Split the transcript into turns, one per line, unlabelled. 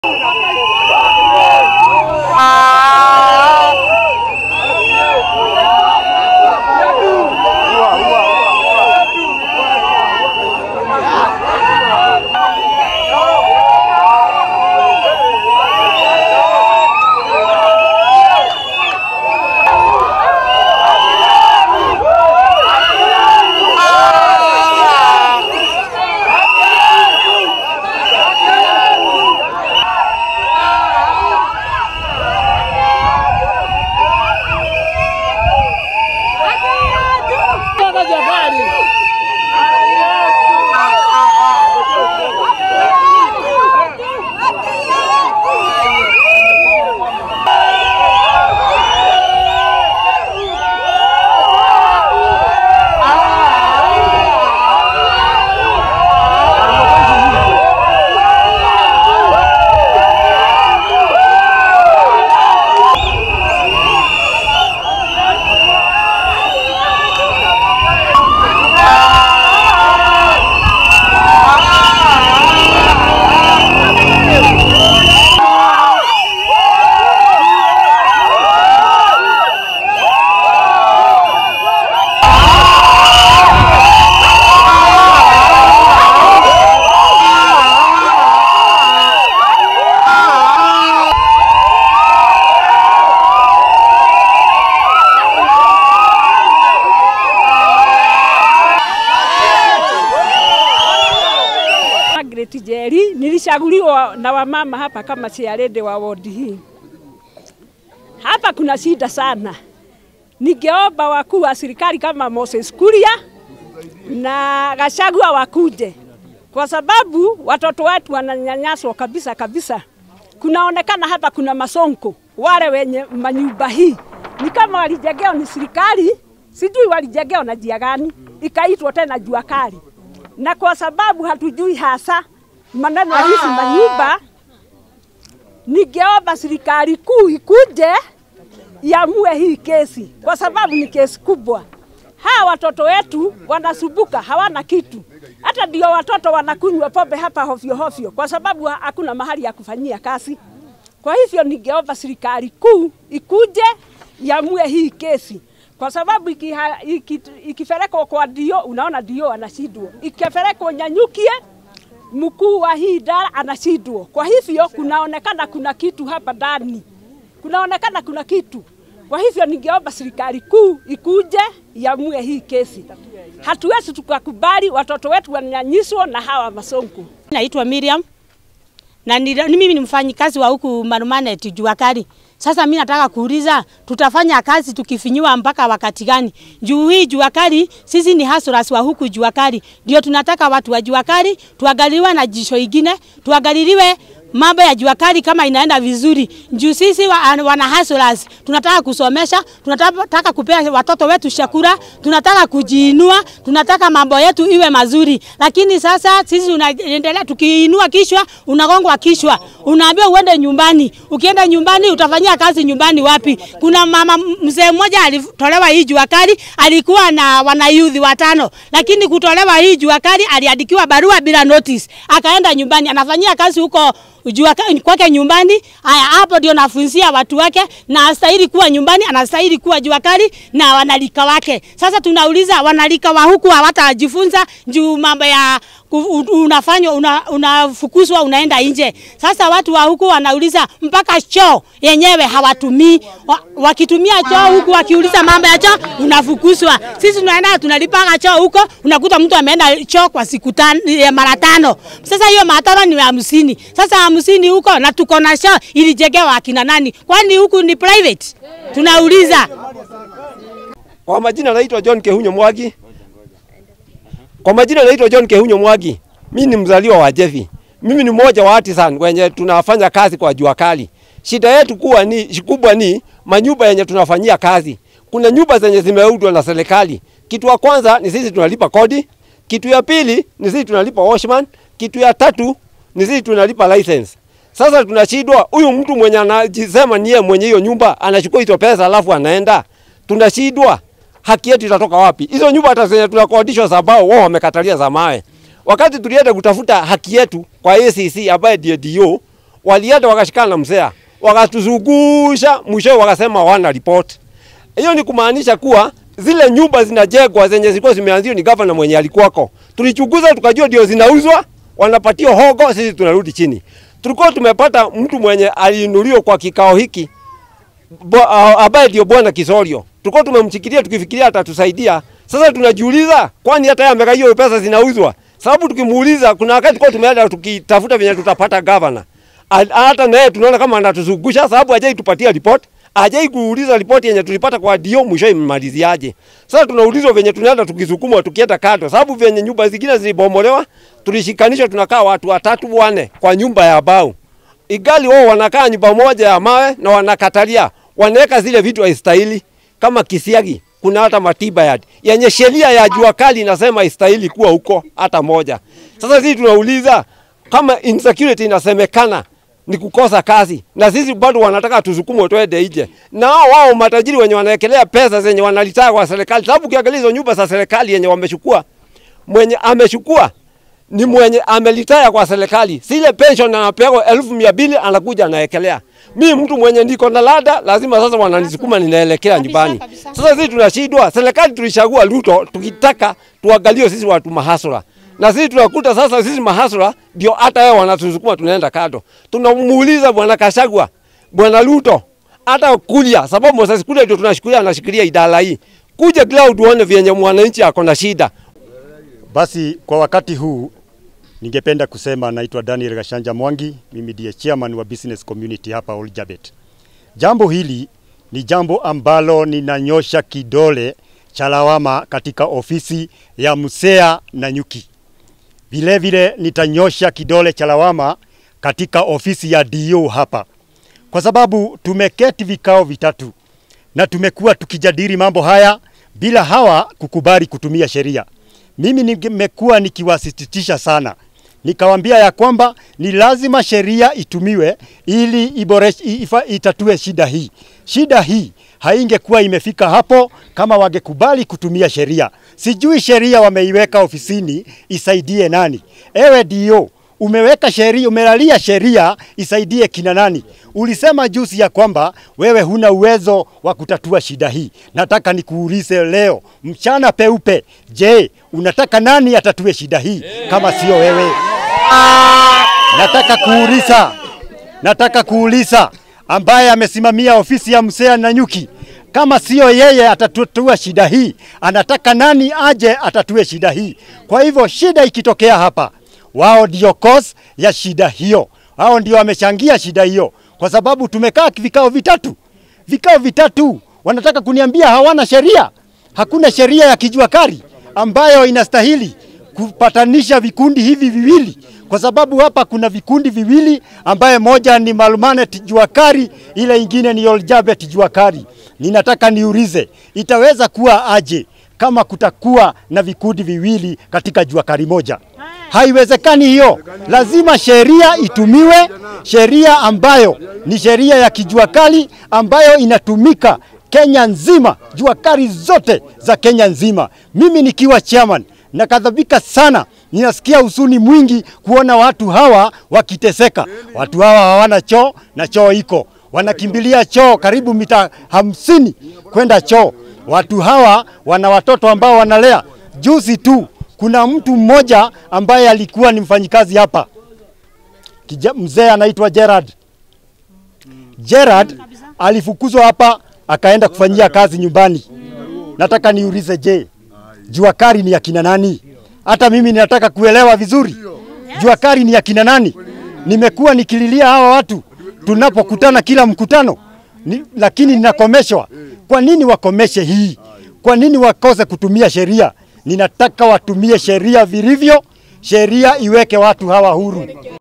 Margaret Njeri, nilichaguliwa na wamama hapa kama chairlady wa ward hii. Hapa kuna shida sana. Ningeomba wakuu wa serikali kama Moses Kuria na Gachagua wakuje, kwa sababu watoto wetu wananyanyaswa kabisa kabisa. Kunaonekana hapa kuna masonko, wale wenye manyumba hii ni kama walijengewa ni serikali, sijui walijengewa na jia gani, ikaitwa tena jua kali na kwa sababu hatujui hasa maneno ya hizi manyumba, ningeomba serikali kuu ikuje iamue hii kesi, kwa sababu ni kesi kubwa. Hawa watoto wetu wanasumbuka, hawana kitu. Hata ndio watoto wanakunywa pombe hapa hovyo hovyo, kwa sababu hakuna mahali ya kufanyia kazi. Kwa hivyo ningeomba serikali kuu ikuje iamue hii kesi kwa sababu ikiha- iki- ikipelekwa kwa dio, unaona dio anashindwa, ikipelekwa Nyanyukie, mkuu wa hii idara anashindwa. Kwa hivyo kunaonekana kuna kitu hapa ndani, kunaonekana kuna kitu. Kwa hivyo ningeomba serikali kuu ikuje iamue hii kesi. Hatuwezi tukakubali watoto wetu wananyanyiswa na hawa masonko.
Naitwa Miriam na ni, ni mimi ni mfanyikazi wa huku Marumanet jua kali. Sasa mimi nataka kuuliza tutafanya kazi tukifinyiwa mpaka wakati gani? Juu hii jua kali, sisi ni hustlers wa huku jua kali. Ndio tunataka watu wa jua kali tuangaliwe na jisho ingine, tuangaliliwe mambo ya jua kali kama inaenda vizuri. Juu sisi wa, wana hustlers tunataka kusomesha, tunataka kupea watoto wetu chakula, tunataka kujiinua, tunataka mambo yetu iwe mazuri. Lakini sasa sisi tunaendelea tukiinua kichwa, unagongwa kichwa, unaambiwa uende nyumbani. Ukienda nyumbani utafanyia kazi nyumbani wapi? Kuna mama mzee mmoja alitolewa hii jua kali, alikuwa na wanayudhi watano, lakini kutolewa hii jua kali aliandikiwa barua bila notice, akaenda nyumbani, anafanyia kazi huko jua kwake nyumbani. Haya, hapo ndio nafunzia watu wake, na astahili kuwa nyumbani, anastahili kuwa jua kali na wanalika wake. Sasa tunauliza wanalika wa huku hawatajifunza juu mambo ya unafanywa una, unafukuzwa unaenda nje. Sasa watu wa huku wanauliza mpaka choo yenyewe hawatumii. Wa, wakitumia choo huku wakiuliza mambo ya choo unafukuzwa. Sisi tunaenda tunalipaga choo huko, unakuta mtu ameenda choo kwa siku tano, mara tano. Sasa hiyo mara tano ni hamsini. Sasa hamsini huko na tuko na choo ilijengewa akina nani? Kwani huku ni private? Tunauliza.
Kwa majina naitwa John Kehunyo Mwagi. Kwa majina naitwa John Kehunyo Mwagi. Mimi ni mzaliwa wa Jevi. Mimi ni mmoja wa artisan wenye tunafanya kazi kwa jua kali. Shida yetu kuwa ni kubwa ni manyumba yenye tunafanyia kazi. Kuna nyumba zenye zimeudwa na serikali. Kitu ya kwanza ni sisi tunalipa kodi. Kitu ya pili ni sisi tunalipa washman. Kitu ya tatu ni sisi tunalipa license. Sasa tunashindwa, huyu mtu mwenye anajisema niye mwenye hiyo nyumba anachukua hizo pesa alafu anaenda, tunashindwa haki yetu itatoka wapi? Hizo nyumba hata zenye tunakodishwa za bao wao wamekatalia za mawe. Wakati tulienda kutafuta haki yetu kwa ACC ambaye ndio DO, walienda wakashikana na mzea, wakatuzungusha, mwishowe wakasema hawana report. Hiyo ni kumaanisha kuwa zile nyumba zinajengwa zenye zilikuwa zimeanziwa ni gavana mwenye alikuwako. Tulichunguza tukajua ndio zinauzwa, wanapatia hogo, sisi tunarudi chini. Tulikuwa tumepata mtu mwenye aliinuliwa kwa kikao hiki bo- a- ambaye ndio bwana Kisorio. Tulikuwa tumemchikilia tukifikiria atatusaidia. Sasa tunajiuliza kwani hata yeye ameka hiyo pesa zinauzwa? Sababu tukimuuliza kuna wakati kwa tumeenda tukitafuta venye tutapata governor. A- Hata naye tunaona kama anatuzungusha sababu hajai tupatia report. Hajai kuuliza ripoti yenye tulipata kwa dio mwisho imaliziaje. Sasa tunaulizwa venye tunaenda tukisukumwa tukienda kando sababu venye nyumba zingine zilibomolewa tulishikanishwa tunakaa watu watatu wane kwa nyumba ya bao igali wao wanakaa nyumba moja ya mawe na wanakatalia, wanaweka zile vitu haistahili kama kisiagi. Kuna hata matiba yadi yenye sheria ya jua kali inasema haistahili kuwa huko hata moja. Sasa sisi tunauliza kama insecurity inasemekana ni kukosa kazi, na sisi bado wanataka tusukumwe twende nje, na hao wao matajiri wenye wanawekelea pesa zenye wanalitaka kwa serikali, sababu ukiangalia hizo nyumba za serikali yenye wamechukua, mwenye amechukua ni mwenye amelitaya kwa serikali, sile pension anapewa elfu mia mbili anakuja anaekelea. Mi mtu mwenye niko na lada, lazima sasa wananisukuma ninaelekea nyumbani.
kabisa.
Sasa sisi tunashindwa, serikali tulichagua Ruto tukitaka tuangalie sisi watu mahasura na sisi tunakuta sasa sisi mahasura ndio hata wao wanatusukuma tunaenda kando. Tunamuuliza bwana Kashagwa, bwana Ruto, hata kulia sababu Moses Kuria ndio tunashikilia anashikilia idara hii. Kuja cloud uone vyenye mwananchi ako na shida.
Basi kwa wakati huu ningependa kusema naitwa Daniel Gashanja Mwangi, mimi ndiye chairman wa business community hapa Oljabet. Jambo hili ni jambo ambalo ninanyosha kidole cha lawama katika ofisi ya Musea Nanyuki. Vile vile nitanyosha kidole cha lawama katika ofisi ya DO hapa, kwa sababu tumeketi vikao vitatu na tumekuwa tukijadili mambo haya bila hawa kukubali kutumia sheria. Mimi nimekuwa nikiwasisitisha sana, nikawambia ya kwamba ni lazima sheria itumiwe ili iboreshe, ifa, itatue shida hii. Shida hii haingekuwa imefika hapo kama wangekubali kutumia sheria. Sijui sheria wameiweka ofisini isaidie nani? Ewe dio umeweka sheria, umelalia sheria isaidie kina nani? Ulisema juzi ya kwamba wewe huna uwezo wa kutatua shida hii. Nataka nikuulize leo mchana peupe, je, unataka nani atatue shida hii kama sio wewe? Nataka kuuliza, nataka kuuliza ambaye amesimamia ofisi ya Musea Nanyuki, kama sio yeye atatatua shida hii, anataka nani aje atatue shida hii? Kwa hivyo shida ikitokea hapa, wao ndio cause ya shida hiyo, wao ndio wamechangia shida hiyo, kwa sababu tumekaa vikao vitatu, vikao vitatu, wanataka kuniambia hawana sheria. Hakuna sheria ya kijua kari ambayo inastahili kupatanisha vikundi hivi viwili, kwa sababu hapa kuna vikundi viwili ambaye moja ni Malumanet Juakari, ile ingine ni Oljabet Juakari. Ninataka niulize, itaweza kuwa aje kama kutakuwa na vikundi viwili katika Juakari moja? Haiwezekani hiyo. Lazima sheria itumiwe, sheria ambayo ni sheria ya kijua kali ambayo inatumika Kenya nzima, jua kali zote za Kenya nzima. Mimi nikiwa chairman nakadhabika sana, ninasikia husuni mwingi kuona watu hawa wakiteseka. Watu hawa hawana choo na choo iko, wanakimbilia choo karibu mita hamsini kwenda choo. Watu hawa wana watoto ambao wanalea. Juzi tu kuna mtu mmoja ambaye alikuwa ni mfanyikazi hapa, Kija- mzee anaitwa Gerard. Gerard alifukuzwa hapa akaenda kufanyia kazi nyumbani. Nataka niulize, je, jua kali ni ya kina nani? Hata mimi ninataka kuelewa vizuri, jua kali ni ya kina nani? Nimekuwa nikililia hawa watu tunapokutana kila mkutano ni, lakini ninakomeshwa. Kwa nini wakomeshe hii? Kwa nini wakose kutumia sheria? Ninataka watumie sheria vilivyo, sheria iweke watu hawa huru.